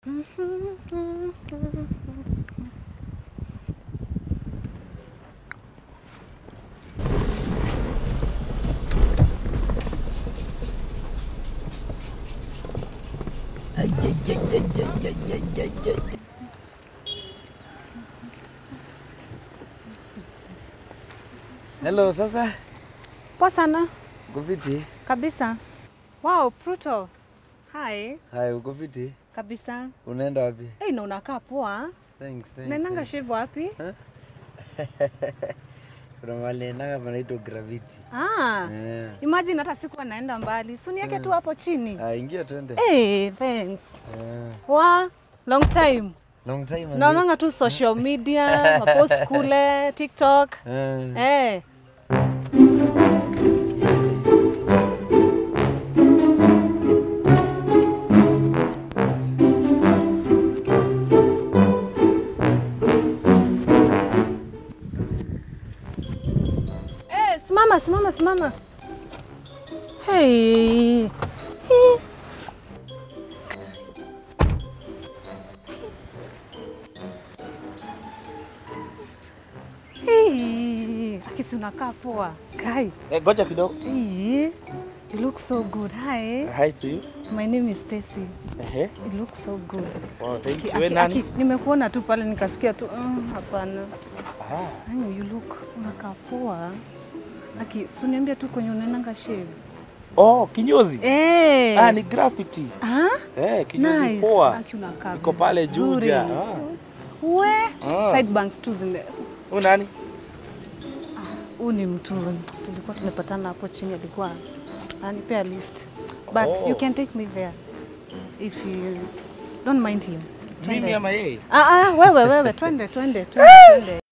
Hello, sasa Poa sana uko fiti? kabisa. Wow, Pluto. Hi, Hai, uko fiti? kabisa. Unaenda wapi? Hey, na unakaa poa. Thanks, thanks. Naendanga thanks. shivu wapi? Kuna mahali naendanga panaitwa Gravity. Ah, Eh. imagine hata siku anaenda mbali. Si uniweke tu hapo chini. Ah, ingia twende. Hey, thanks. Eh. Wa, long time. Long time manze. Naonanga tu social media, mapost kule, TikTok. Eh. Eh. Eh, simama, simama, simama. Hey. Hey. Hey. Akisi unakaa poa. Kai. Eh, goja kidogo. Hey. You look so good. Hi. Hi to you. My name is Stacy. Ehe. You look so good. Wow, thank Aki- you. We aki- nani? aki- Nimekuona tu pale nikasikia tu mm, hapana. Ah, Yaani you look unakaa poa. Aki, si niambia tu kwenye unaendanga shave. oh, kinyozi. Eh. Ah, ni graffiti. Ah? Eh, kinyozi Nice. poa. Aki unakaa Iko pale vizuri. Juja. Ah. We, Ah. side banks tu zile. Huyu nani? Huu ni mtu tulikuwa tumepatana hapo chini, alikuwa ananipea lift but Oh. you can take me there if you don't mind him. Mimi Twende. ama yeye? Ah, ah, wewe wewe, twende twende twende twende.